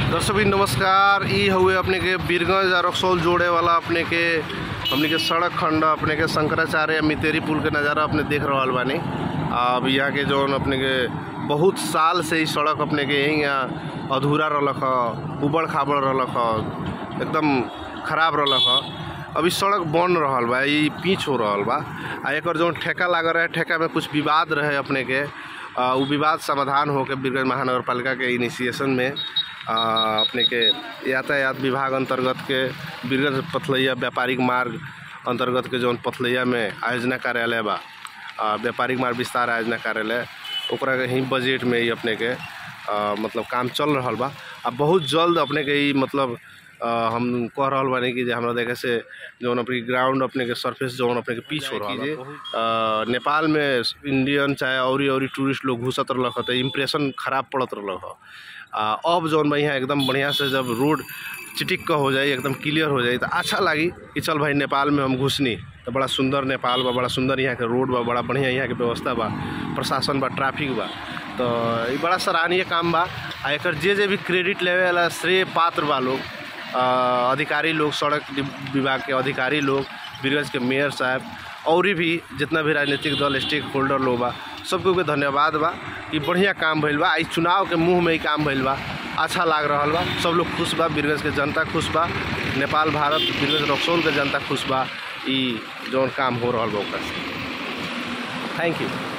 दर्शक भी नमस्कार ई हउए अपने के बीरगंज और रक्सौल जोड़े वाला अपने के हमने के सड़क खंड अपने के शंकराचार्य या मितेरी पुल के नज़ारा अपने देख रहल बानी अब यहाँ के जौन अपने के बहुत साल से ई सड़क अपने के यहीं यहाँ अधूरा रहलक ह उबड़ खाबड़ रहलक ह एकदम खराब रहलक ह अभी सड़क बन रहल बा ई पीच हो रहल बा आ एकर जौन ठेका लागल रहे ठेका में कुछ विवाद रहे अपने के आ, उ विवाद समाधान होके बीरगंज महानगर पालिका के इनिशिएशन में आ, अपने के यातायात विभाग अंतर्गत के बीरगंज पथलैया व्यापारिक मार्ग अंतर्गत के जौन पथलैया में आयोजना कार्यालय बा आ, व्यापारिक मार्ग विस्तार आयोजना कार्यालय ओकरा के ही बजट में ही अपने के आ, मतलब काम चल रहल बा आ बहुत जल्द अपने के ई मतलब आ, हम कह रहल बानी कि जे हमरा देखे से जौन अपने ग्राउंड अपने के सरफेस जौन अपने के पिच हो रहल बा आ, नेपाल में इंडियन चाहे औरी औरी टूरिस्ट लोग घुसत रहलक ह त इम्प्रेशन खराब पड़त रहलक ह आ, अब जौन बा यहाँ एकदम बढ़िया से जब रोड चिटिक क हो जाई एकदम क्लियर हो जाई तो अच्छा लागी कि चल भाई नेपाल में हम घुसनी तो बड़ा सुंदर नेपाल बा बड़ा सुंदर यहाँ के रोड बा बड़ा बढ़िया यहाँ के व्यवस्था बा प्रशासन बा ट्रैफिक बा तो ई बड़ा सराहनीय काम बा आ एकर जे जे भी क्रेडिट लेवे वाला श्रेय पात्र बा लोग अ, अधिकारी लोग सड़क वि- विभाग के अधिकारी लोग बीरगंज के मेयर साहब और भी जितना भी राजनीतिक दल स्टेक होल्डर लोग बा सबको के धन्यवाद बा कि बढ़िया काम भइल बा आ ई चुनाव के मुंह में ही काम भइल बा अच्छा लाग रहल बा सब लोग खुश बा बीरगंज के जनता खुश बा नेपाल भारत बीरगंज रक्सौल के जनता खुश बा ई जौन काम हो रहल बा ओकरा से थैंक यू